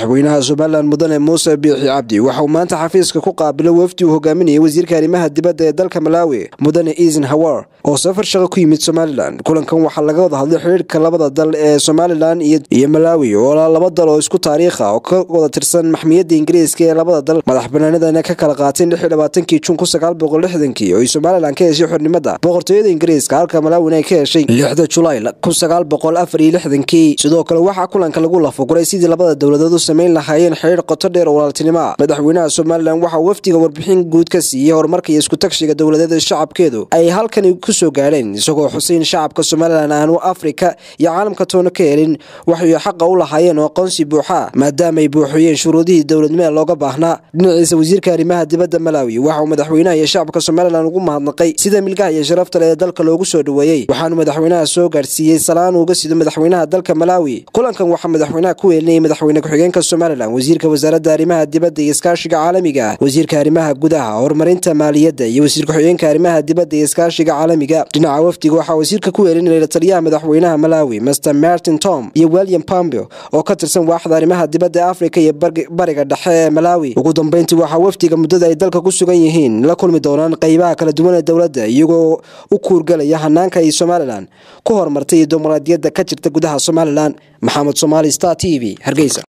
madaxweynaha somalilan mudane muuse biixi cabdi waxauu maanta xafiiska ku qaabilay wafdi uu hogaaminayay wasiirka arrimaha dibadda ee dalka malaawi mudane iisin hawar oo safar shaqo ku yimid somalilan kulankan waxaa laga wada hadlay xidhiirka labada dal ee somalilan iyo malaawi oo laba dal oo isku taariikha oo ka wada tirsan maxmiyadda ingiriiska ee labada dal madax banaanidana ka kala qaateen lix iyo labaatankii jun kun sagaal boqol lixdankii oo ay somalilan ka heshay xornimada boqortooyada ingiriiska halka malaawina ay ka heshay lixda julaay kun sagaal boqol afar iyo lixdankii sidoo kale waxaa kulanka lagu lafaguray sidii labada dowladood u samayn lahaayeen xidhiir qoto dheer oo walaaltinimo ah madaxweynaha somalilan waxaa wafdiga warbixin guud ka siiyey horumarka iyo isku-tagshiga dowladeeda shacabkeedu ay halkani ku soo gaadheen isagoo xuseyn shacabka somalilan aanu afrika iyo caalamka toona ka helin waxay xaqa u lahaayeen oo aqoonsi buuxa maadaama ay buuxiyeen shuruudihii dowladnimada looga baahnaa dhinaciisa wasiirka arrimaha dibadda malaawi waxauu madaxweynaha iyo shacabka somalilan ugu mahadnaqay sida milgaha iyo sharafta leh ee dalka loogu soo dhoweeyey waxaanu madaxweynaha soo gaadhsiiyey salaan uga sido madaxweynaha dalka malaawi kulankan waxaa madaxweynaha ku weelinayay madaxweyne ku-xigeenka somalilan wasiirka wasaaradda arrimaha dibadda iyo iskaashiga caalamiga wasiirka arrimaha gudaha horumarinta maaliyadda iyo wasiir ku-xigeenka arrimaha dibadda iyo iskaashiga caalamiga dhinaca wafdiga waxaa wasiirka ku weelinayay la taliyaha madaxweynaha malaawi master martin tom iyo william pompeo oo ka tirsan waaxda arrimaha dibadda ee afrika iyo bariga dhexe ee malaawi ugu dambeyntii waxaa wafdiga muddada ay dalka ku sugan yihiin la kulmi doonaan qeybaha kala duwan ee dowladda iyagoo u kuurgalaya hanaanka ay somalilan ku horumartay iyo dimuqraadiyadda ka jirta gudaha somalilan maxamed somaali star t v hargeysa